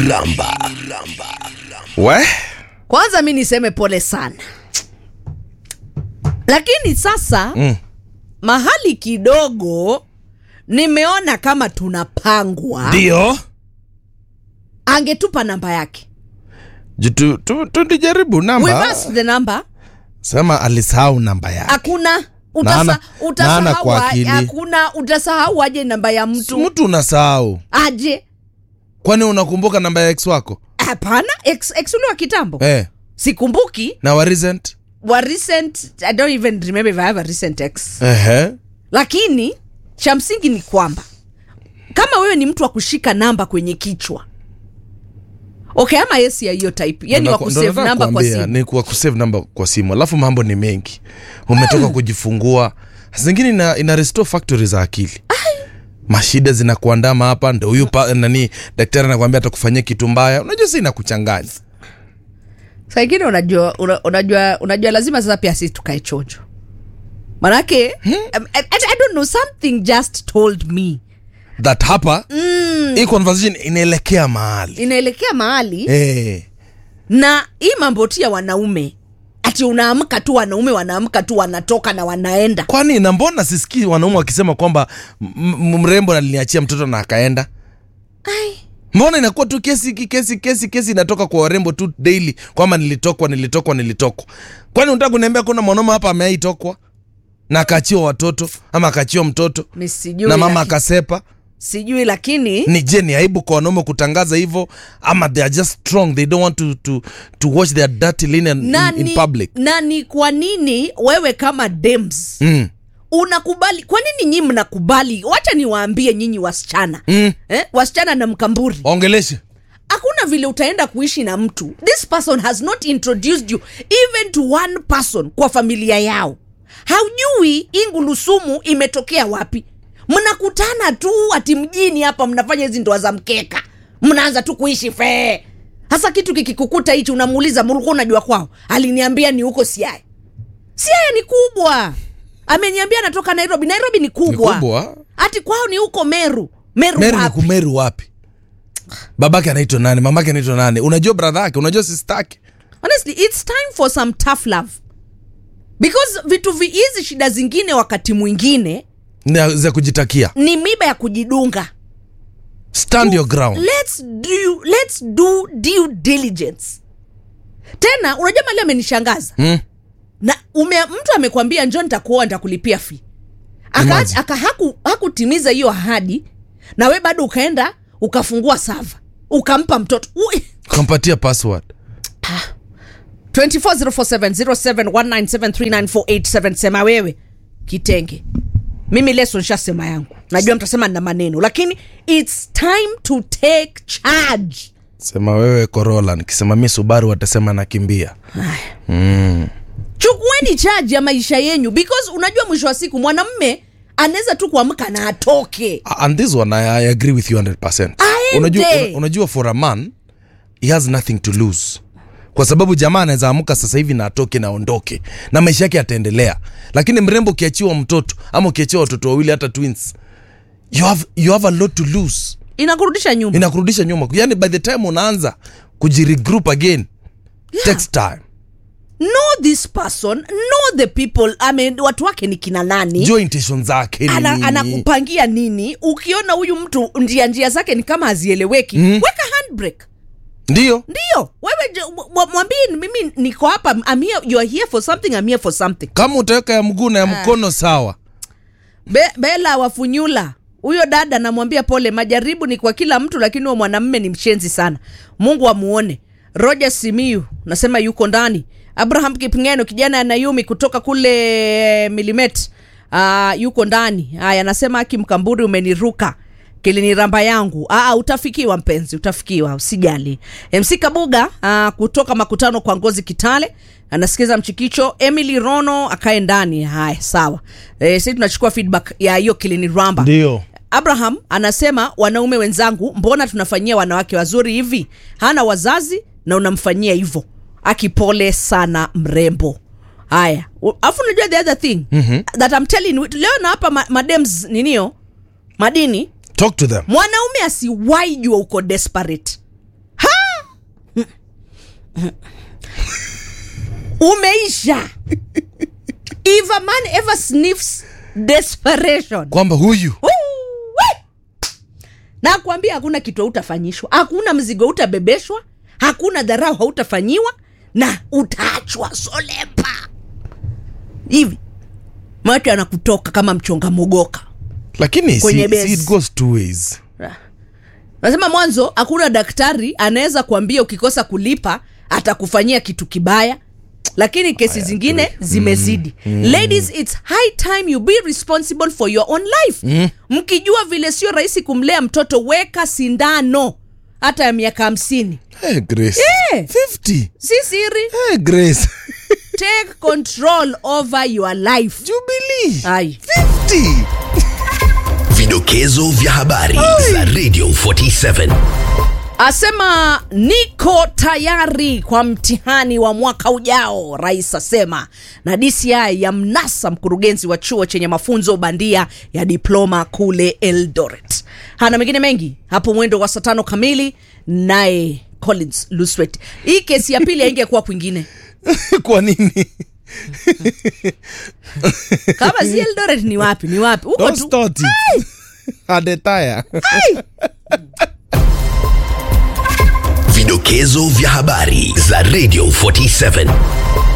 ramba we kwanza mi niseme pole sana lakini sasa Mm. mahali kidogo nimeona kama tunapangwa ndio angetupa namba yake Ju- tu- tu- tulijaribu We namba passed the number sema alisahau namba yake hakuna Naana- utasa, naana utasahau kwa a- akili. hakuna utasahau aje namba ya mtu mtu unasahau aje kwani unakumbuka namba ya ex wako hapana ex, ex ule wa kitambo eh, sikumbuki na wa recent wa recent i don't even remember if i have a recent ex Ehe. lakini cha msingi ni kwamba kama wewe ni mtu wa kushika namba kwenye kichwa okay ama yesi ya hiyo type yani wa Ndo kusave nataka namba kwa kuambia, simu ni kwa kusave namba kwa simu alafu mambo ni mengi umetoka kujifungua zingine ina, ina restore factory za akili mashida zinakuandama hapa ndo huyu pa- nani daktari anakuambia atakufanyia kitu mbaya unajua si inakuchanganya saa ingine unajua, una- unajua unajua lazima sasa pia sisi tukae chojo manake um, I, I, I don't know something just told me that hapa hii conversation inaelekea mahali inaelekea mahali eh. na hii mambo tu ya wanaume ati unaamka tu wanaume wanaamka tu wanatoka na wanaenda kwani na mbona sisikii wanaume wakisema kwamba m- m- mrembo aliniachia mtoto na akaenda Ai. mbona inakuwa tu kesi kesi kesi kesi inatoka kwa warembo tu daily kwamba nilitokwa nilitokwa nilitokwa kwani unataka kuniambia kuna mwanaume hapa ameaitokwa na akaachiwa watoto ama akaachiwa mtoto Mi sijui na mama laki- akasepa sijui lakini ni je ni aibu kwa wanaume kutangaza hivyo ama they are just strong they don't want to, to, to watch their dirty linen na in, in ni- public na ni kwa nini wewe kama dems mm. unakubali kwa nini nyinyi mnakubali wacha niwaambie nyinyi wasichana Mm. eh? wasichana na mkamburi ongeleshe hakuna vile utaenda kuishi na mtu this person has not introduced you even to one person kwa familia yao haujui ingulusumu imetokea wapi mnakutana tu ati mjini hapa mnafanya hizi ndoa za mkeka mnaanza tu kuishi fee hasa kitu kikikukuta hichi unamuuliza mulikuwa unajua kwao aliniambia ni huko siaya siaya ni kubwa ameniambia anatoka nairobi nairobi ni kubwa, Ni kubwa. ati kwao ni huko meru meru, meru ni wapi? kumeru wapi babake anaitwa nani mamake anaitwa nani unajua bradha yake unajua sistake honestly it's time for some tough love because vitu vi- hizi shida zingine wakati mwingine Na za kujitakia ni miba ya kujidunga stand your ground let's do, let's do due diligence tena unajua mali amenishangaza hmm? na ume, mtu amekwambia njo nitakuoa nitakulipia fi aka, Imagine. aka haku, hakutimiza hiyo ahadi na we bado ukaenda ukafungua sava ukampa mtoto Ui. kampatia password 240470719739487 sema wewe kitenge mimi leso nshasema yangu najua mtasema nina maneno lakini its time to take charge sema wewe corola nikisema mi subaru watasema nakimbia chukueni charge ya maisha yenyu because unajua mwisho wa siku mwanamme anaweza tu kuamka na atoke and this one I, I agree with you 100% Aende. unajua, una- unajua for a man he has nothing to lose kwa sababu jamaa anaweza amka sasa hivi na atoke na aondoke na maisha yake yataendelea lakini mrembo ukiachiwa mtoto ama ukiachiwa watoto wawili hata twins you have, you have a lot to lose inakurudisha nyuma inakurudisha nyuma yani by the time unaanza kujiregroup again Yeah. takes time know this person know the people I mean, watu wake ni kina nani jua intention zake ni ana, nini. anakupangia nini ukiona huyu mtu njia njia zake ni kama hazieleweki Mm. weka handbrake ndio ndio wewe je- mw- mw- mwambie mimi niko hapa I'm here, you are here for something I'm here for something kama utaweka ya mguu na ya mkono sawa Be, bela wafunyula huyo dada namwambia pole majaribu ni kwa kila mtu lakini huyo mwanamme ni mshenzi sana mungu amuone roger simiu nasema yuko ndani abraham kipngeno kijana ya nayumi kutoka kule milimet uh, yuko ndani haya anasema aki mkamburi umeniruka kiliniramba yangu Aa, utafikiwa mpenzi utafikiwa usijali mc kabuga aa, kutoka makutano kwa ngozi kitale anasikiza mchikicho emily rono akae ndani haya sawa e, si tunachukua feedback ya hiyo kiliniramba ndio abraham anasema wanaume wenzangu mbona tunafanyia wanawake wazuri hivi hana wazazi na unamfanyia hivyo akipole sana mrembo haya U- alafu unajua the other thing mm-hmm. that I'm telling you, leo na hapa ma, madems ninio madini talk to them mwanaume asiwai jua uko desperate umeisha if a man ever sniffs desperation kwamba huyu Woo! Wee! na kuambia hakuna kitu hautafanyishwa hakuna mzigo utabebeshwa hakuna dharau hautafanyiwa na utaachwa solepa hivi macho anakutoka kama mchonga mogoka lakini Kwenye si, base. si it goes two ways nasema mwanzo hakuna daktari anaweza kuambia ukikosa kulipa atakufanyia kitu kibaya lakini kesi zingine zimezidi ladies its high time you be responsible for your own life mkijua vile sio rahisi kumlea mtoto weka sindano hata ya miaka hamsini hey, grace Eh. 50 si siri hey, grace take control over your life jubilee Ai. 50 Vidokezo vya habari za Radio 47. asema niko tayari kwa mtihani wa mwaka ujao rais asema na dci ya mnasa mkurugenzi wa chuo chenye mafunzo bandia ya diploma kule eldoret hana mengine mengi hapo mwendo wa saa tano kamili naye collins luswet hii kesi ya pili aingekuwa kwingine kwa nini kama si eldoret ni wapi ni wapi huko don't tu start it adetaya Vidokezo vya habari za Radio 47.